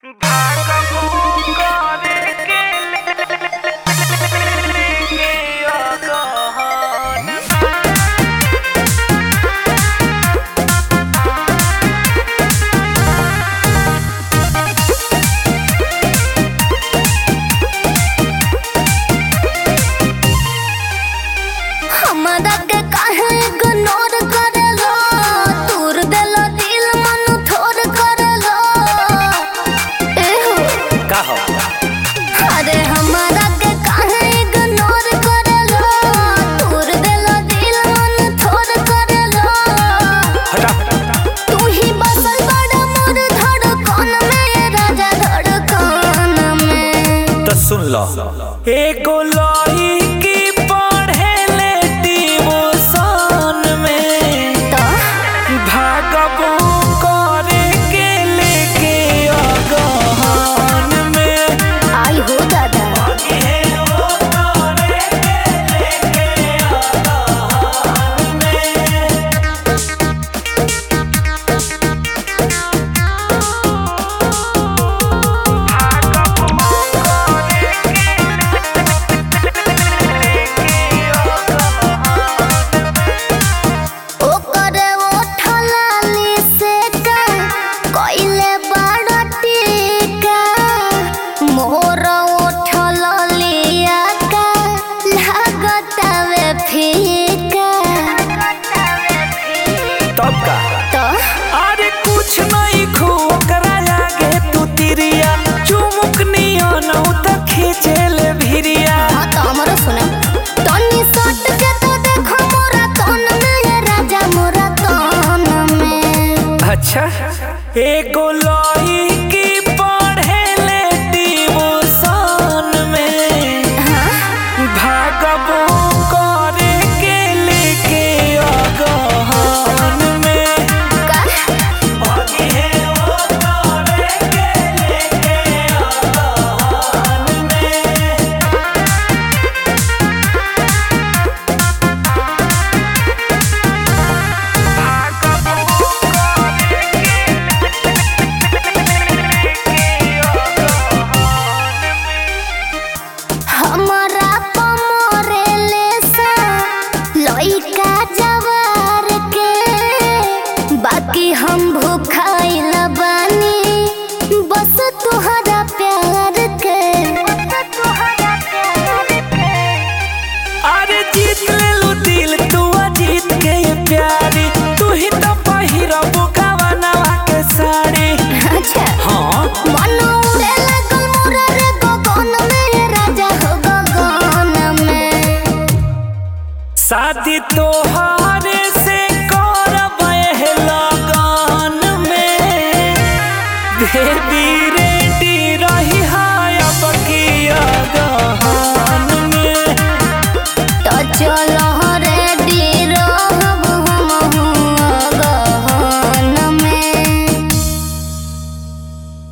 हमरा के काहे इग्नोर करेलो तूर देलो दिल मन थोर करेलो एहो का हो अरे हमरा के काहे इग्नोर करेलो तूर देलो दिल मन थोर करेलो हटा तू ही बसल बड़ा मोर धड़कन में राजा धड़कन में तो सुन लो एगो लई की पढ़े ले डिवोशन में तो भागबो करे के लेके अगहन में आई हो दादा ओकरे ओठलाली से का कइले बड़ टीका मोर ओठलिया का लागतावे फीका तब का तो अरे कुछ नहीं खो करा लागे तू तिरिया चुमुक नियन त खींचे ले भिरिया हाँ तो हमरो सुना तनी सट के तो देखो मोरा तन में राजा मोरा तन में अच्छा एगो लई की पढ़े ले डिवोशन में हाँ भागबो करे के लेके अगहन में का हमरा पमरे लेसा लइका जवार के बाकी हम भूखाइल बानी बस तुहरा प्यार के अरे जीत लेलू दिल तू जीत के ये प्यारी तू ही तो पहिरबो गवनवा के साड़ी अच्छा हाँ मन उड़े लागल मोरा रे गगन में राजा हो गगन में शादी तोहारे से करब एह लगन में बेबी रेडी रही हाय अब की अगहन में तो चलो